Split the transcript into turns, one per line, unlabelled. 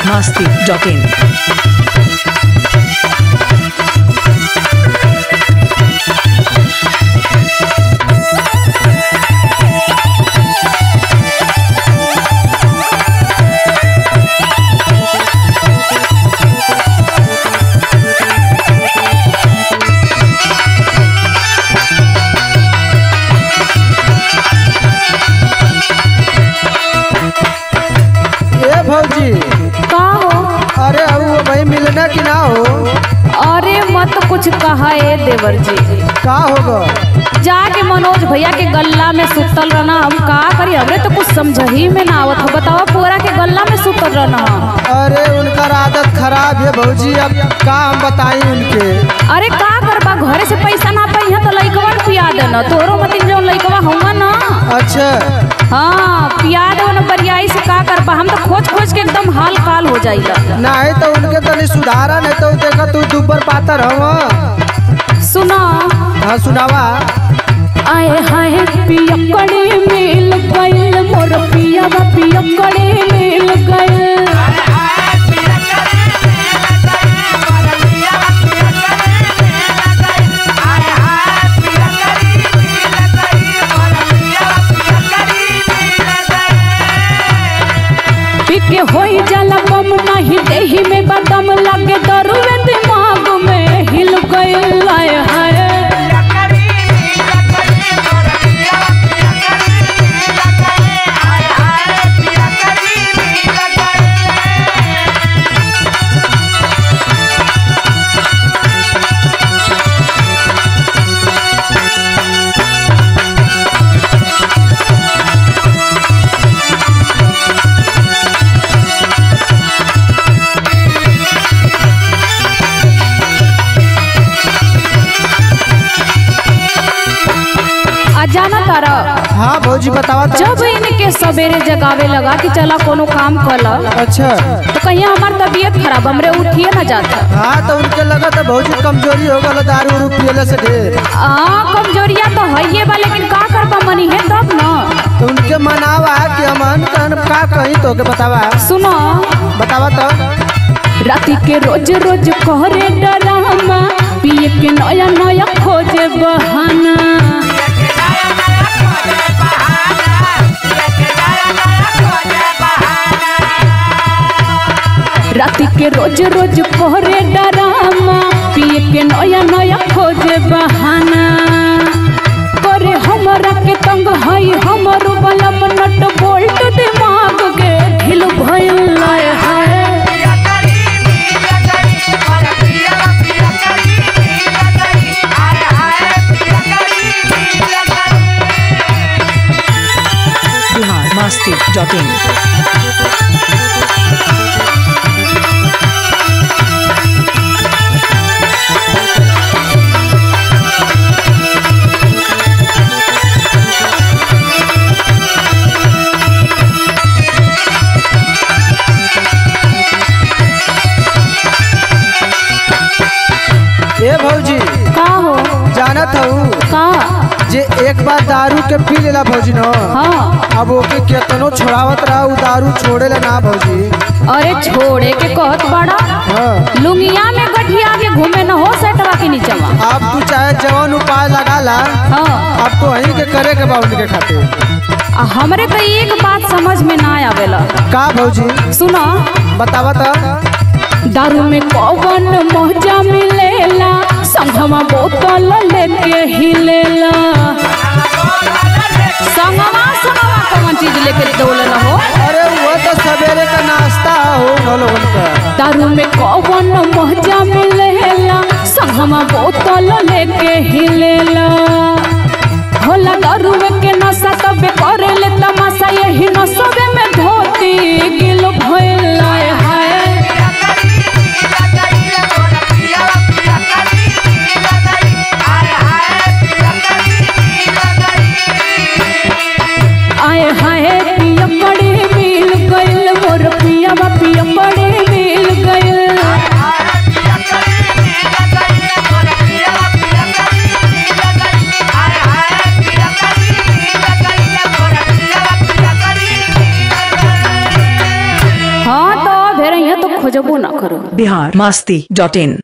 masti.in.
ए भौजी
का हो
अरे अब भाई मिलना कि ना हो
अरे मत कुछ कहा ए देवर जी
का होगा
जाके मनोज भैया के गल्ला में सुतल रहना हम का करी हमरे तो कुछ समझ ही में ना आवत हो बताओ पूरा के गल्ला में सुतल रहना
अरे उनका आदत खराब है भौजी अब का हम बताई उनके
अरे का करबा घरे से पैसा ना पाई तो लइकवा के पिया देना तोरो मतिन जो लइकवा हुआ ना
अच्छा
हाँ पिया दो ना बरियाई से का करबा हम तो खोज खोज के एकदम हाल काल हो जाइला
नहीं तो उनके तनी सुधारा नहीं तो देखा तू दुबर पातर हवा
सुना
हाँ सुनावा
आए हाय पियकड़े मिल गइल मोर पियावा पियकड़े मिल गइल पिके होई जाला बम नाही देही में बदम लगे दरुवे दिमाग में हिल गइल आए हाय आ जाना तारा
हाँ भौजी बतावा तो
जब इनके सवेरे जगावे लगा कि चला कोनो काम कल
अच्छा
तो कहीं हमार तबीयत खराब हमरे उठिए ना जाता
हाँ तो उनके लगा तो भौजी कमजोरी हो गल दारू उरू पियले से ढेर
हाँ कमजोरिया तो है ये बा लेकिन का करबा मनी है तब ना
तो उनके मनावा कि हम कहन का कहीं तो के बतावा
सुनो
बतावा तो
राति के रोज रोज कहरे डरामा पिए के नया नया खोजे बहाना राति के रोज रोज कहरे डरामा पिए के नया नया खोजे बहाना करे हमरा के तंग हई हमर बलम नट बोल्ट दिमाग के ढिल भइल आए हाय
Bihar masti.in.
ए भौजी
का हो
जानत हूँ
का
जे एक बार दारू के पी लेला भौजी न
हाँ
अब ओके केतनो छोड़ावत रहा उ दारू छोड़े ला ना भौजी
अरे छोड़े के कहत बड़ा
हाँ
लुंगिया में गठिया के घूमे न हो सेटवा के नीचवा
अब तू चाहे जवन उपाय लगा ला
हाँ
अब तो वही के करे के बा उनके खातिर
आ हमरे तो एक बात समझ में ना आवेला
का भौजी
सुनो
बतावा तो
दारू में कौन मौजा मिलेला संगमा बोतल लेके हिलेला संगमा संगमा कौन चीज लेके दौड़ल हो
अरे वो तो सवेरे का नाश्ता हो न लोगन का
दारू में कौन मौजा मिलेला संगमा बोतल लेके हिलेला होला दारू के नशा तबे करेले तमाशा यही नशबे में धोती गिल भइल आए हाय आए हाय पिया बड़े मिल गइल मोर पिया पिया बड़े मिल गइल फेर यहाँ तो खोजबो ना करो
बिहार मस्ती डॉट इन